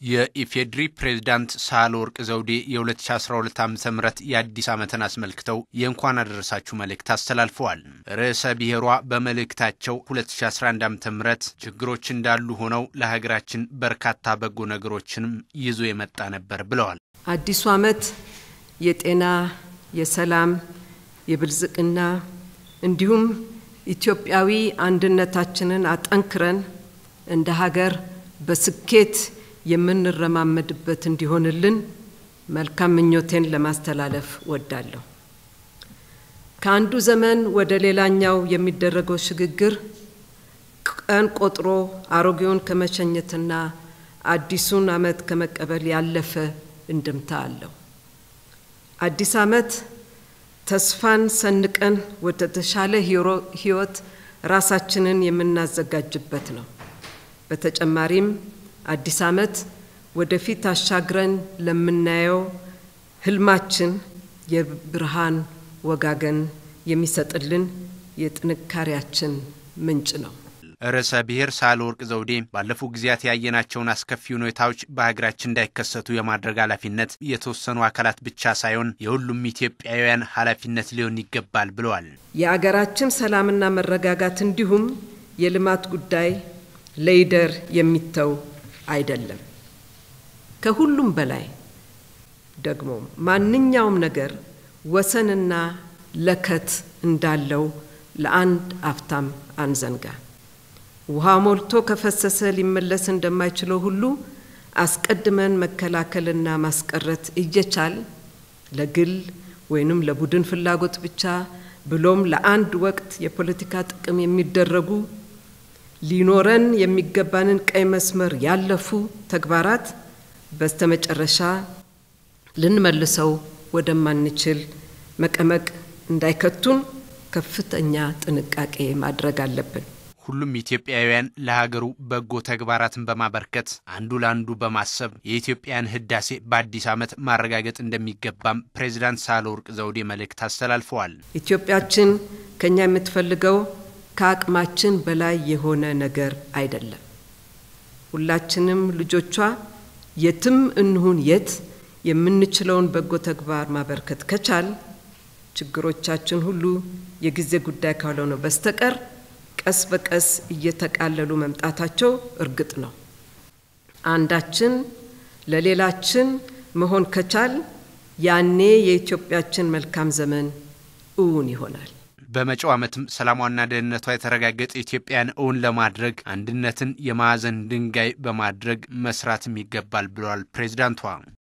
የኢፌዴሪ ፕሬዝዳንት ሳህለወርቅ ዘውዴ የ2012 ዓ ም የአዲስ ዓመትን አስመልክተው የእንኳን አደረሳችሁ መልእክት አስተላልፈዋል። ርዕሰ ብሔሯ በመልእክታቸው 2011 ዓ ም ችግሮች እንዳሉ ሆነው ለሀገራችን በርካታ በጎ ነገሮችንም ይዞ የመጣ ነበር ብለዋል። አዲሱ ዓመት የጤና፣ የሰላም፣ የብልጽግና እንዲሁም ኢትዮጵያዊ አንድነታችንን አጠንክረን እንደ ሀገር በስኬት የምንረማመድበት እንዲሆንልን መልካም ምኞቴን ለማስተላለፍ ወዳለሁ። ከአንዱ ዘመን ወደ ሌላኛው የሚደረገው ሽግግር ቀን ቆጥሮ አሮጌውን ከመሸኘትና አዲሱን ዓመት ከመቀበል ያለፈ እንድምታ አለው። አዲስ ዓመት ተስፋን ሰንቀን ወደ ተሻለ ሕይወት ራሳችንን የምናዘጋጅበት ነው። በተጨማሪም አዲስ ዓመት ወደፊት አሻግረን ለምናየው ህልማችን የብርሃን ወጋገን የሚሰጥልን የጥንካሬያችን ምንጭ ነው። ርዕሰ ብሔር ሳህለወርቅ ዘውዴ ባለፉት ጊዜያት ያየናቸውን አስከፊ ሁኔታዎች በሀገራችን እንዳይከሰቱ የማድረግ ኃላፊነት የተወሰኑ አካላት ብቻ ሳይሆን የሁሉም ኢትዮጵያውያን ኃላፊነት ሊሆን ይገባል ብለዋል። የአገራችን ሰላምና መረጋጋት እንዲሁም የልማት ጉዳይ ለይደር የሚተው አይደለም። ከሁሉም በላይ ደግሞ ማንኛውም ነገር ወሰንና ለከት እንዳለው ለአንድ አፍታም አንዘንጋ። ውሃ ሞልቶ ከፈሰሰ ሊመለስ እንደማይችለው ሁሉ አስቀድመን መከላከልና ማስቀረት እየቻል ለግል ወይንም ለቡድን ፍላጎት ብቻ ብሎም ለአንድ ወቅት የፖለቲካ ጥቅም የሚደረጉ ሊኖረን የሚገባንን ቀይ መስመር ያለፉ ተግባራት በስተመጨረሻ ልንመልሰው ወደማንችል መቀመቅ እንዳይከቱን ከፍተኛ ጥንቃቄ ማድረግ አለብን። ሁሉም ኢትዮጵያውያን ለሀገሩ በጎ ተግባራትን በማበርከት አንዱ ለአንዱ በማሰብ የኢትዮጵያን ሕዳሴ በአዲስ ዓመት ማረጋገጥ እንደሚገባም ፕሬዚዳንት ሳህለወርቅ ዘውዴ መልእክት አስተላልፈዋል። ኢትዮጵያችን ከኛ የምትፈልገው ከአቅማችን በላይ የሆነ ነገር አይደለም። ሁላችንም ልጆቿ የትም እንሁን የት የምንችለውን በጎ ተግባር ማበርከት ከቻል ችግሮቻችን ሁሉ የጊዜ ጉዳይ ካልሆነ በስተቀር ቀስ በቀስ እየተቃለሉ መምጣታቸው እርግጥ ነው። አንዳችን ለሌላችን መሆን ከቻል ያኔ የኢትዮጵያችን መልካም ዘመን እውን ይሆናል። በመጪው ዓመትም ሰላሟና ደህንነቷ የተረጋገጠ ኢትዮጵያን እውን ለማድረግ አንድነትን የማዕዘን ድንጋይ በማድረግ መስራትም ይገባል ብለዋል ፕሬዚዳንቷ።